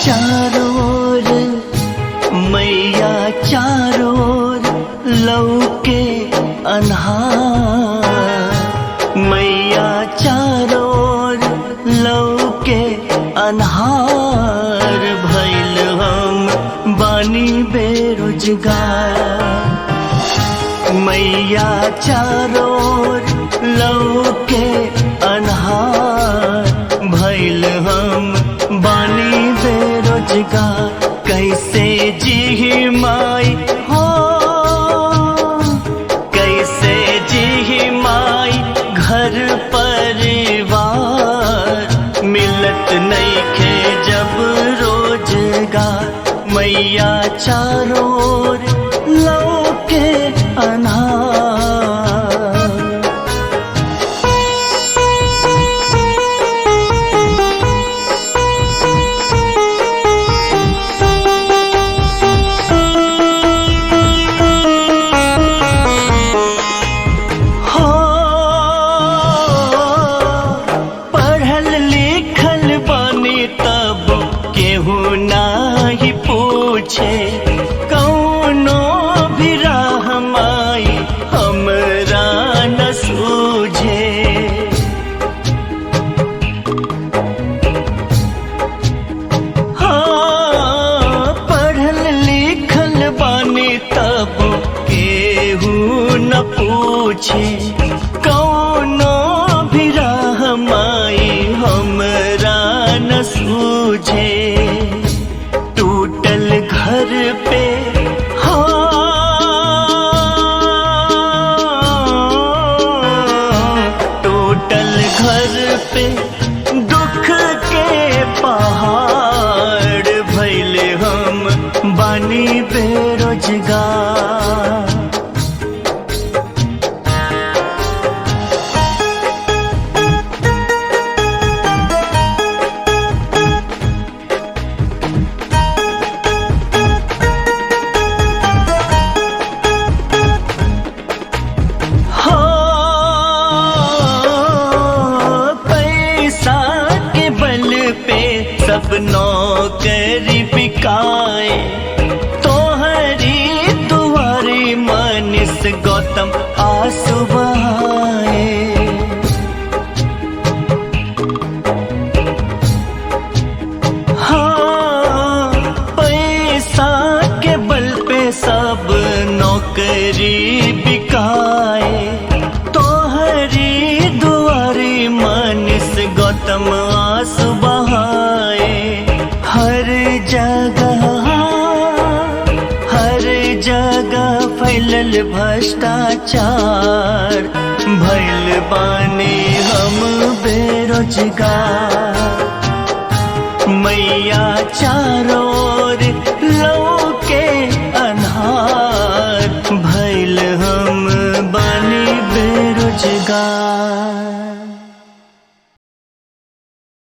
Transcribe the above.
चारों ओर मैया चारों ओर लौके अन्हार मैया चारों ओर लौके अन्हार भैल हम बानी बेरोजगार मैया चारों ओर लौके अन्हार भैल हम बानी बेरोजगार कैसे जी माई हो कैसे जी माई घर परिवार मिलत नहीं खे जब रोजगार मैया चारों ओर लौके अनार हो पढ़ल लिखल बनी तब केहू नाही पूछे कौनो भी राह माई हमरा न सूझे हाँ, पढ़ल लिखल बानी तब केहू न पूछे कौनो भी राह माई हमरा न सूझे टूटल घर पे हाँ, टूटल घर पे दुख के पहाड़ भैले हम बानी बेरोजगार हो पैसा के बल पे सब नौकरी बिकाए तोहरी तुम्हारी मनीष गौतम आंसू बहाए हाँ पैसा के बल पे सब नौकरी बिकाए तोहरी दुआरी मनीष गौतम आंसू बहाए हर जगह हर जगह फैलल भ्रष्टाचार भैल बानी हम बेरोजगार मैया चारों ओर